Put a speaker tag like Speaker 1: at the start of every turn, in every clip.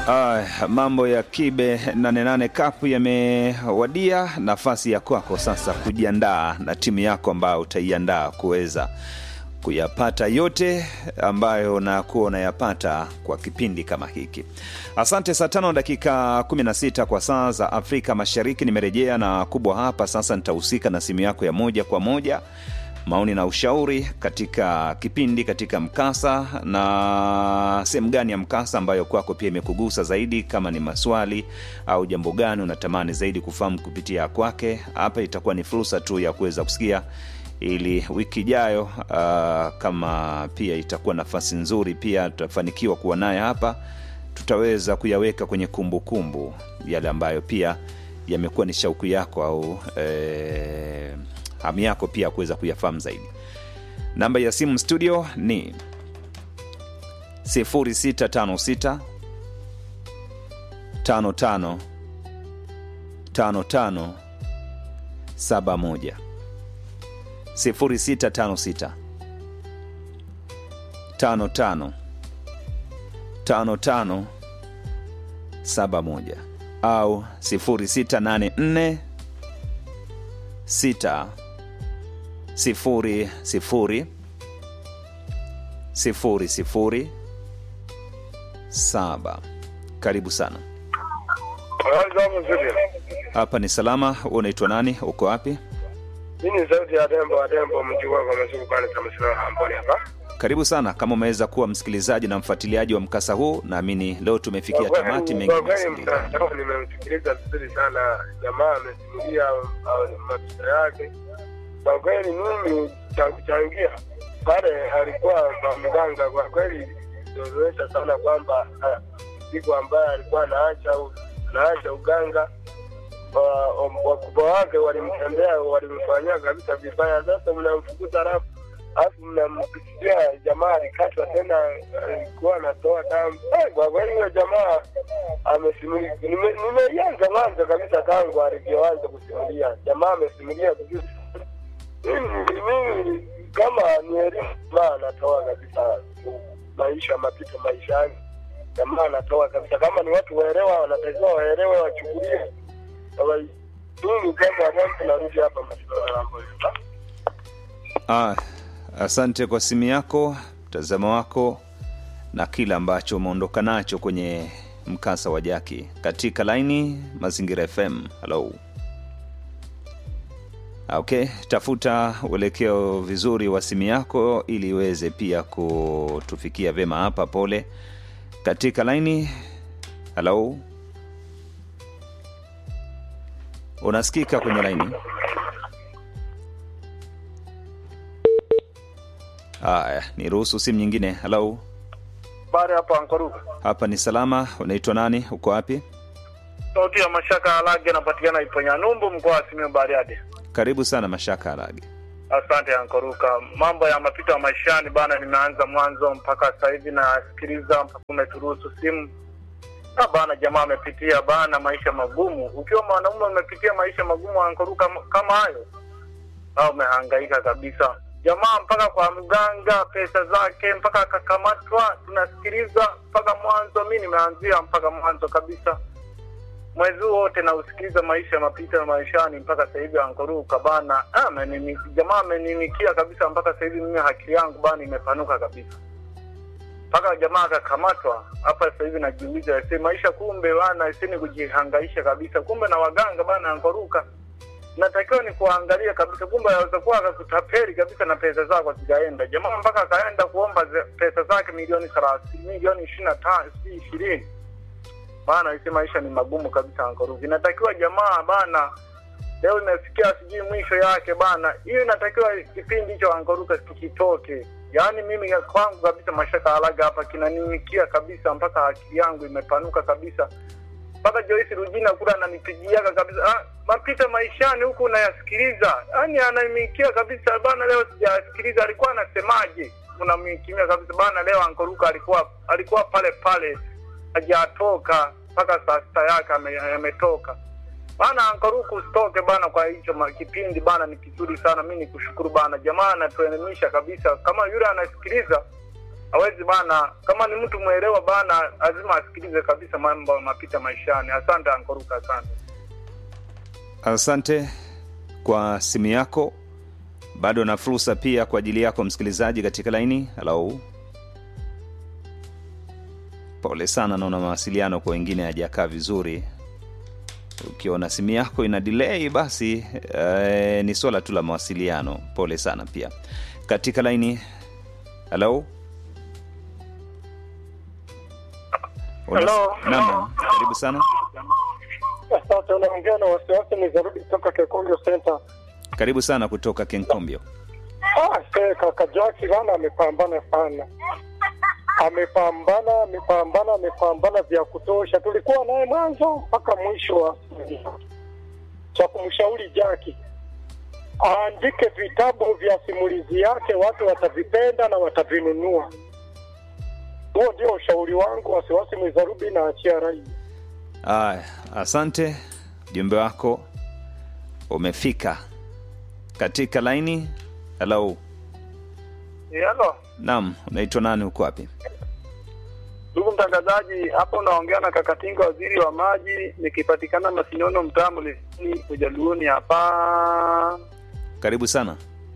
Speaker 1: Ah, mambo ya kibe 88 Cup yamewadia. Nafasi ya kwako sasa kujiandaa na timu yako ambayo utaiandaa kuweza kuyapata yote ambayo nakuwa unayapata kwa kipindi kama hiki. Asante. Saa tano dakika 16 kwa saa za Afrika Mashariki, nimerejea na kubwa hapa sasa. Nitahusika na simu yako ya moja kwa moja maoni na ushauri katika kipindi katika mkasa na sehemu gani ya mkasa ambayo kwako pia imekugusa zaidi kama ni maswali au jambo gani unatamani zaidi kufahamu kupitia kwake hapa itakuwa ni fursa tu ya kuweza kusikia ili wiki ijayo uh, kama pia itakuwa nafasi nzuri pia tutafanikiwa kuwa naye hapa tutaweza kuyaweka kwenye kumbukumbu kumbu, yale ambayo pia yamekuwa ni shauku yako au eh, hamu yako pia kuweza kuyafahamu zaidi namba ya simu studio ni 0656 55 55 71 0656 55 55 71 au 0684 6 sifuri sifuri sifuri sifuri saba. Karibu sana. Hapa ni salama. Unaitwa nani? Uko wapi?
Speaker 2: Hii ni sauti ya Dembo wa Dembo mjua kwa masuku kwani tamasira hamboni hapa.
Speaker 1: Karibu sana. Kama umeweza kuwa msikilizaji na mfuatiliaji wa mkasa huu, naamini leo tumefikia
Speaker 2: Kwa kweli-
Speaker 1: tamati mengi
Speaker 2: Kwa kweli
Speaker 1: yamesikika.
Speaker 2: mtandao nimemsikiliza vizuri sana, jamaa amesimulia uh, maisha yake. Kwa kweli mimi cha kuchangia pale alikuwa kwa mganga, kwa kweli ilionyesha sana kwamba ah, siku ambaye alikuwa anaacha u- anaacha uganga wa- wa- wakubwa wake walimtembea walimfanyia kabisa vibaya. Sasa mnamfukuza alafu alafu mnampitia jamaa alikatwa tena, alikuwa anatoa damu. Eh, Kwa kweli huyo jamaa amesimulia, nime- nimeianza mwanzo kabisa tangu alivyoanza kusimulia. Jamaa amesimulia vizuri. Mimi mimi kama ni elimu, jamaa anatoa kabisa maisha mapito maishani, jamaa anatoa kabisa. Kama ni watu waelewa, wanatakiwa waelewe, wachukulie Kama- mimi kama wadau narudi hapa mashindano yangu.
Speaker 1: Ah, asante kwa simu yako, mtazamo wako na kile ambacho umeondoka nacho kwenye mkasa wa Jaki katika laini Mazingira FM. Hello. Okay, tafuta uelekeo vizuri wa simu yako ili iweze pia kutufikia vema hapa. Pole katika laini. Hello, unasikika kwenye laini? Haya, niruhusu simu nyingine. Hello,
Speaker 3: Bari hapa Ankoruka.
Speaker 1: hapa ni salama. Unaitwa nani? Uko wapi?
Speaker 3: Sauti ya Mashaka Alage anapatikana Iponya Numbu, mkoa wa Simiyu Bariadi.
Speaker 1: Karibu sana Mashaka Alage.
Speaker 3: Asante Ankoruka. Mambo ya mapito ya maishani bana, nimeanza mwanzo mpaka sasa hivi nasikiliza mpaka umeturuhusu simu. Ah bana, jamaa amepitia bana maisha magumu. Ukiwa mwanaume umepitia maisha magumu Ankoruka m- kama hayo, au umehangaika kabisa. Jamaa mpaka kwa mganga, pesa zake mpaka akakamatwa, tunasikiliza mpaka mwanzo. Mi nimeanzia mpaka mwanzo kabisa mwezi huu wote nausikiliza maisha ya mapito ya maishani mpaka sasa hivi ankoruka bana ah, amenini- jamaa ameninikia kabisa mpaka sasa hivi mimi haki yangu bana imepanuka kabisa mpaka jamaa akakamatwa hapa sasa hivi najiuliza ese maisha kumbe bana isini kujihangaisha kabisa kumbe na waganga bana ankoruka natakiwa ni kuangalia kabisa kumbe aweza kuwa akakutapeli kabisa na pesa zako zikaenda jamaa mpaka akaenda kuomba ze- pesa zake milioni thelathini milioni ishirini na tano si ishirini bana isi maisha ni magumu kabisa ankoruki inatakiwa jamaa bana leo imefikia sijui mwisho yake bana hiyo inatakiwa kipindi hicho ankoruka kikitoke yaani mimi ya kwangu kabisa mashaka alaga hapa kinanimikia kabisa mpaka akili yangu imepanuka kabisa mpaka Joyce Rujina kula ananipigiaga kabisa ah, mapita maishani huku unayasikiliza yaani ananimikia kabisa bana leo sijasikiliza alikuwa anasemaje unamikimia kabisa bana leo ankoruka alikuwa alikuwa pale pale hajatoka mpaka saa sita yake ame- ametoka bana ankaruku usitoke bana kwa hicho ma- kipindi bana ni kizuri sana mi nikushukuru bana jamaa anatuelimisha kabisa kama yule anasikiliza hawezi bana, kama ni mtu mwelewa bana, lazima asikilize kabisa mambo mapita maishani. Asante Ankoruka, asante.
Speaker 1: Asante kwa simu yako. Bado na fursa pia kwa ajili yako msikilizaji katika laini. Halo, pole sana, naona mawasiliano kwa wengine hajakaa vizuri. Ukiona simu yako ina delay, basi eh, ni swala tu la mawasiliano. Pole sana pia katika laini. Halo, Una-
Speaker 2: Hello.
Speaker 1: Naam, karibu sana,
Speaker 2: Asante, unaongea na wasiwasi nizarudi kutoka Kekonjo Center.
Speaker 1: karibu sana kutoka Kenkombio.
Speaker 2: Ah, se, kaka Jaki bana amepambana sana, amepambana amepambana amepambana vya kutosha. Tulikuwa naye mwanzo mpaka mwisho wa cha kumshauri Jaki aandike vitabu vya simulizi yake, watu watavipenda na watavinunua. Huo ndio ushauri wangu. Wasiwasi Mwizarubi na achia rai.
Speaker 1: Aya, asante, ujumbe wako umefika katika laini. Halo,
Speaker 3: Halo,
Speaker 1: naam, unaitwa nani? Uko wapi?
Speaker 3: ndugu mtangazaji, hapa unaongea na Kakatinga, waziri wa maji, nikipatikana Masinono, mtaa Mlesini, Ujaluoni hapa.
Speaker 1: Karibu sana.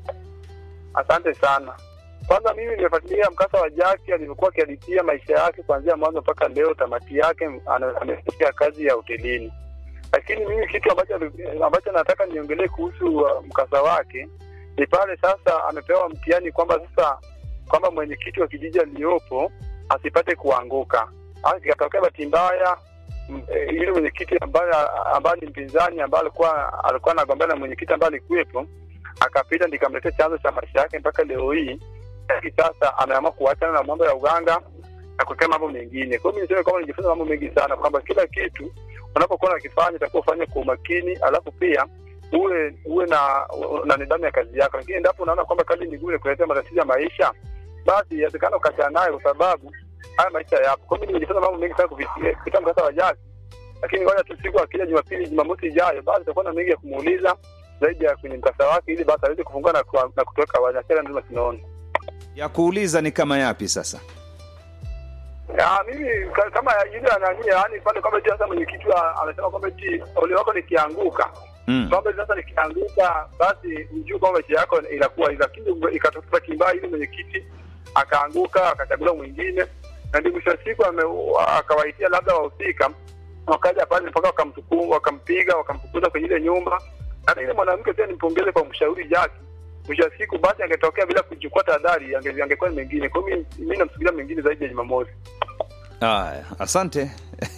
Speaker 3: Asante sana. Kwanza mimi nimefuatilia mkasa wa Jaki alivyokuwa akiadithia maisha yake kuanzia mwanzo mpaka leo, tamati yake ana- amefikia kazi ya hotelini. Lakini mimi kitu ambacho ambacho nataka niongelee kuhusu uh, mkasa wake ni pale sasa amepewa mtihani kwamba sasa kwamba mwenyekiti wa kijiji aliyopo asipate kuanguka. Ikatokea bahati mbaya m- eh, yule mwenyekiti ambaye ambaye ni mpinzani ambaye alikuwa alikuwa anagombana na mwenyekiti ambaye alikuwepo akapita nikamletea chanzo cha maisha yake mpaka leo hii. Lakini sasa ameamua kuachana na mambo ya uganga na kuwekea mambo mengine. Kwa hiyo mimi niseme kwamba nijifunza mambo mengi sana, kwamba kila kitu unapokuwa unakifanya itakuwa ufanye kwa umakini, alafu pia uwe uwe na na nidhamu ya kazi yako. Lakini endapo unaona kwamba kazi ni ngumu kuletea matatizo ya maisha, basi inawezekana ukaachana nayo, kwa sababu haya maisha yapo. Kwa hiyo mimi nimejifunza mambo mengi sana kupitia kupitia mkasa wa Jaki, lakini ngoja tu siku akija Jumapili, Jumamosi ijayo, basi tutakuwa na mengi ya kumuuliza zaidi ya kwenye mkasa wake, ili basi aweze kufungua na, kuwa- na kutoka wanasera nzima sinaona
Speaker 1: Ya kuuliza ni kama yapi sasa?
Speaker 3: Ah, mimi ka- kama yule anani yani pale kwamba eti sasa mwenyekiti wa- amesema kwamba eti ole wako nikianguka
Speaker 1: Mm.
Speaker 3: kwamba sasa nikianguka basi ujue kwamba maisha yako inakuwa hivi, lakini ikatokea bahati mbaya ile mwenyekiti akaanguka akachaguliwa mwingine, na ndio mwisho wa siku ame- akawaitia labda wahusika wakaja pale mpaka wakamtuku wakampiga wakamfukuza kwenye ile nyumba. Hata ile mwanamke pia nimpongeze kwa mshauri Jaki, mwisho wa siku basi angetokea bila kuchukua tahadhari, ange- angekuwa ni mengine. Kwa hiyo mimi mimi namsubiria mengine zaidi ya Jumamosi.
Speaker 1: Aya, asante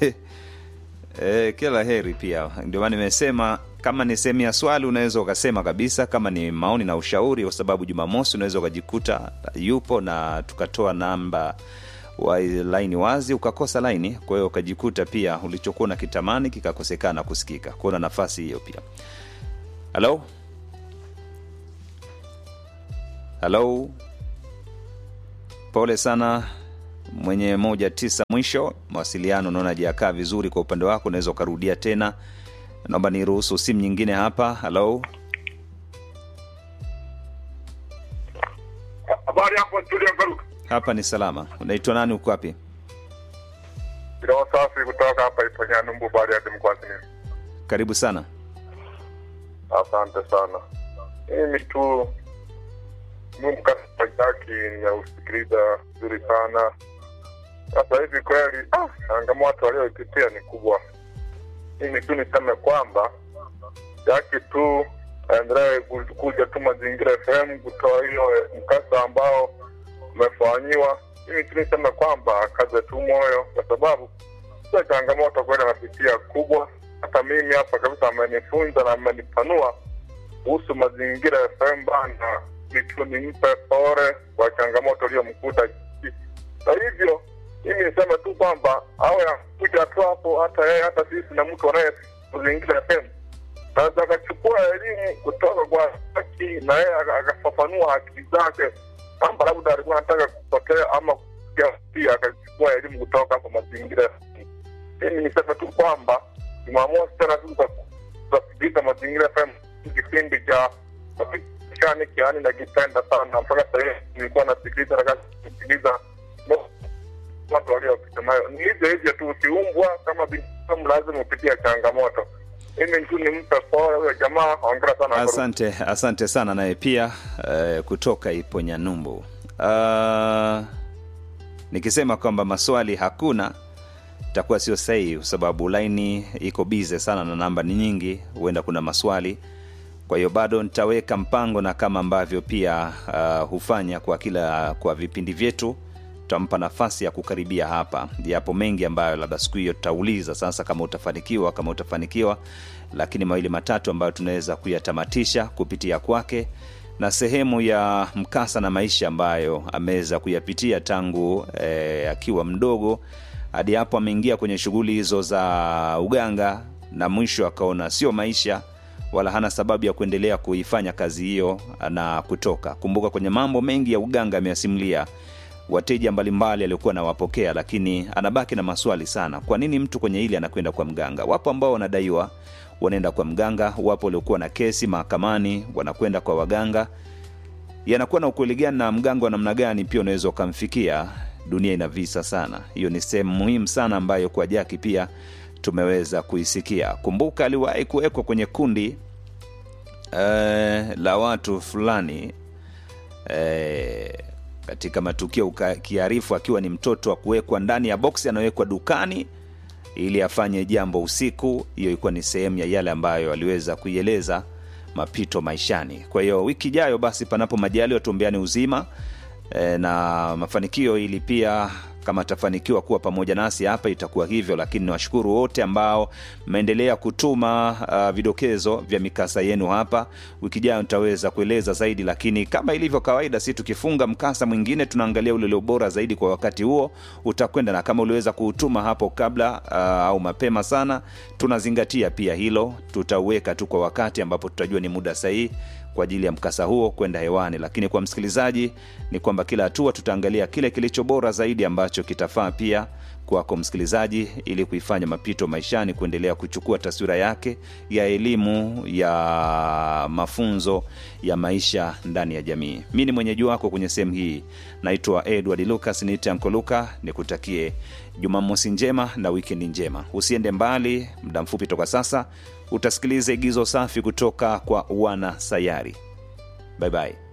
Speaker 1: e, kila heri pia. Ndio maana nimesema kama ni sehemu ya swali unaweza ukasema kabisa, kama ni maoni na ushauri, kwa sababu Jumamosi unaweza ukajikuta yupo na tukatoa namba wa laini wazi ukakosa laini, kwa hiyo ukajikuta pia ulichokuwa na kitamani kikakosekana kusikika. Kuona nafasi hiyo pia. Halo, halo, pole sana mwenye moja tisa mwisho mawasiliano naona hajakaa vizuri kwa upande wako unaweza ukarudia tena naomba niruhusu simu nyingine hapa halo
Speaker 2: Habari hapo studio Garuka.
Speaker 1: hapa ni salama unaitwa nani uko wapi
Speaker 2: Kiroho safi kutoka hapa Iponyanumbu baada ya Demkwasini.
Speaker 1: karibu sana
Speaker 2: Asante sana. Mimi tu mkasa Jaki nimeusikiliza vizuri sana. Sasa hivi kweli, ah, changamoto walioipitia ni kubwa. Mimi tu niseme kwamba Jaki tu aendelee ku- kuja tu Mazingira FM kutoa hiyo mkasa ambao umefanyiwa. Mimi tu niseme kwamba akaze tu moyo, kwa sababu sio changamoto kweli anapitia kubwa. Hata mimi hapa kabisa amenifunza na amenipanua kuhusu mazingira ya FM bana, nitu nimpe pole kwa changamoto iliyomkuta. Kwa hivyo mimi niseme tu kwamba awe akuja tu hapo, hata yeye hata sisi na mtu anaye mazingira FM naweza akachukua elimu kutoka kwa haki na yeye aka- akafafanua akili zake kwamba labda alikuwa anataka kupotea ama kusikia pia akachukua elimu kutoka kwa mazingira mimi niseme tu kwamba jumamosi tena tu tutasikiliza mazingira FM kipindi cha shani kiani nakipenda sana mpaka sasa hivi nilikuwa nasikiliza na kusikiliza
Speaker 4: watu waliopita nayo. Ni hivyo hivyo tu, ukiumbwa kama binadamu lazima upitia changamoto. Mimi tu nimpe pole huyo jamaa, hongera sana.
Speaker 1: Asante, asante sana naye pia eh, kutoka Iponya Numbu. Uh, nikisema kwamba maswali hakuna itakuwa sio sahihi, kwa sababu laini iko bize sana na namba ni nyingi, huenda kuna maswali. Kwa hiyo bado nitaweka mpango, na kama ambavyo pia uh, hufanya kwa kila kwa vipindi vyetu, tutampa nafasi ya kukaribia hapa. Yapo mengi ambayo labda siku hiyo tutauliza sasa, kama utafanikiwa, kama utafanikiwa, lakini mawili matatu ambayo tunaweza kuyatamatisha kupitia kwake na sehemu ya mkasa na maisha ambayo ameweza kuyapitia tangu eh, akiwa mdogo hadi hapo ameingia kwenye shughuli hizo za uganga na mwisho akaona sio maisha wala hana sababu ya kuendelea kuifanya kazi hiyo na kutoka kumbuka kwenye mambo mengi ya uganga ameyasimulia wateja mbalimbali aliokuwa anawapokea lakini anabaki na maswali sana kwa nini mtu kwenye hili anakwenda kwa mganga wapo ambao wanadaiwa wanaenda kwa mganga wapo waliokuwa na kesi mahakamani wanakwenda kwa waganga yanakuwa na ukweli gani na mganga wa namna gani pia unaweza ukamfikia dunia ina visa sana hiyo ni sehemu muhimu sana ambayo kwa jaki pia tumeweza kuisikia kumbuka aliwahi kuwekwa kwenye kundi eh, la watu fulani eh, katika matukio uka- kiarifu akiwa ni mtoto wa kuwekwa ndani ya boksi anawekwa dukani ili afanye jambo usiku hiyo ilikuwa ni sehemu ya yale ambayo aliweza kuieleza mapito maishani kwa hiyo wiki ijayo basi panapo majali watumbeani uzima e, na mafanikio ili pia kama atafanikiwa kuwa pamoja nasi hapa itakuwa hivyo lakini niwashukuru wote ambao mmeendelea kutuma uh, vidokezo vya mikasa yenu hapa wiki ijayo nitaweza kueleza zaidi lakini kama ilivyo kawaida si tukifunga mkasa mwingine tunaangalia ule ulio bora zaidi kwa wakati huo utakwenda na kama uliweza kuutuma hapo kabla uh, au mapema sana tunazingatia pia hilo tutauweka tu kwa wakati ambapo tutajua ni muda sahihi kwa ajili ya mkasa huo kwenda hewani lakini kwa msikilizaji ni kwamba kila hatua tutaangalia kile kilicho bora zaidi ambacho kitafaa pia kwako msikilizaji ili kuifanya mapito maishani kuendelea kuchukua taswira yake ya elimu ya mafunzo ya maisha ndani ya jamii mi ni mwenyeji wako kwenye sehemu hii naitwa edward lucas niite ankoluka nikutakie jumamosi njema na wikendi njema usiende mbali muda mfupi toka sasa utasikiliza igizo safi kutoka kwa wana sayari bye bye